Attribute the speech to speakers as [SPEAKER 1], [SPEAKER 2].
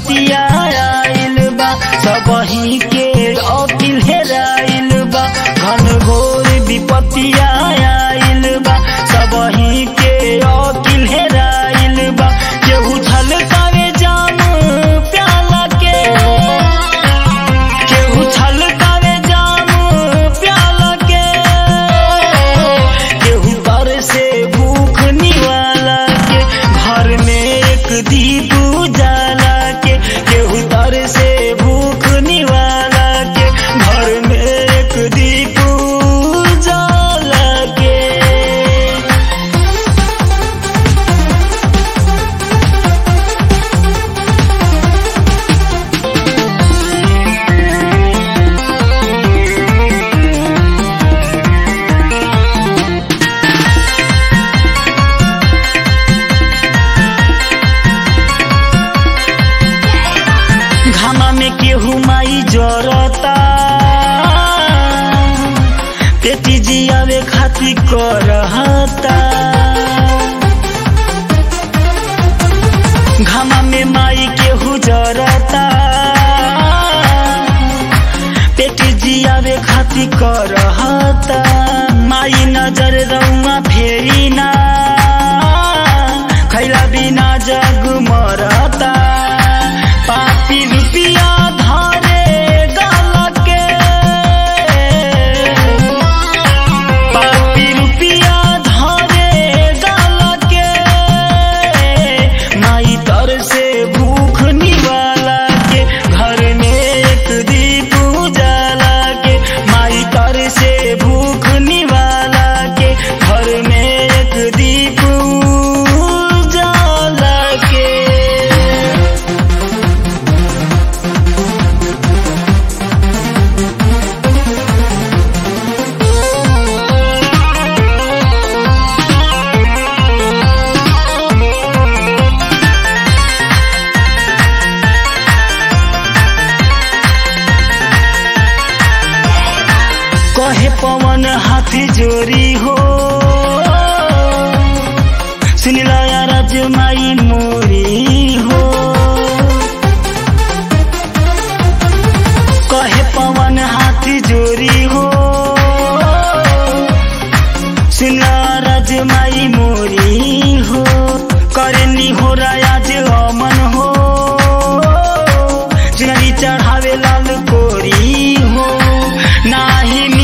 [SPEAKER 1] विपतिया आइल बा सबही के अकिल हेराइल बा घन घोर विपतिया आइल बा सबही के अकिल हेराइल बा केहू छलकावे जाम प्याला के केहू छलकावे जाम प्याला के केहू तर से भूख निवाला के घर में एक दीप उजाला के केहू तर से भूख निवाला के घर में एक दीप उजाला के घामा में केहू माई जरता पेटी जियावे खाती करहता घामा में माई केहू जरता पेटी जियावे खाती करहता माई नजर रउआ फेरी ना खैला बिना जग मरता पापी रुपिया धारे गाला के पापी रुपिया धारे गाला के माई तर से भूख निवाला के घर में एक दीप उजाला के माई तर से भूख निवाला के घर में एक दीप उजाला के कहे पवन हाथी जोरी हो सुनिला राज माई मोरी हो कहे पवन हाथी जोरी हो सुनिला राज माई मोरी हो करनी हो राज अमन हो चुनरी चढ़ावे लाल कोरी हो नाही